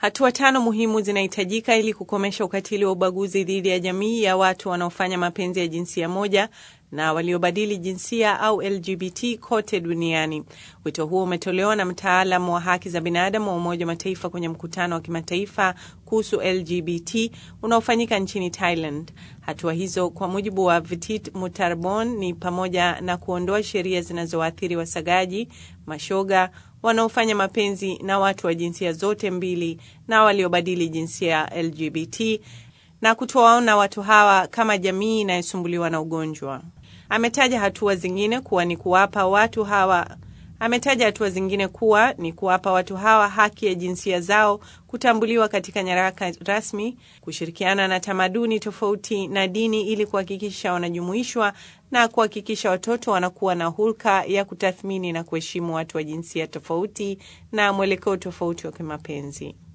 Hatua tano muhimu zinahitajika ili kukomesha ukatili wa ubaguzi dhidi ya jamii ya watu wanaofanya mapenzi ya jinsia moja na waliobadili jinsia au LGBT kote duniani. Wito huo umetolewa na mtaalamu wa haki za binadamu wa Umoja wa Mataifa kwenye mkutano wa kimataifa kuhusu LGBT unaofanyika nchini Thailand. Hatua hizo kwa mujibu wa Vitit Mutarbon ni pamoja na kuondoa sheria zinazowaathiri wasagaji, mashoga, wanaofanya mapenzi na watu wa jinsia zote mbili na waliobadili jinsia LGBT na kutowaona watu hawa kama jamii inayosumbuliwa na ugonjwa. Ametaja hatua zingine kuwa ni kuwapa watu hawa ametaja hatua zingine kuwa ni kuwapa watu hawa haki ya jinsia zao kutambuliwa katika nyaraka rasmi, kushirikiana na tamaduni tofauti na dini ili kuhakikisha wanajumuishwa na kuhakikisha watoto wanakuwa na hulka ya kutathmini na kuheshimu watu wa jinsia tofauti na mwelekeo tofauti wa kimapenzi.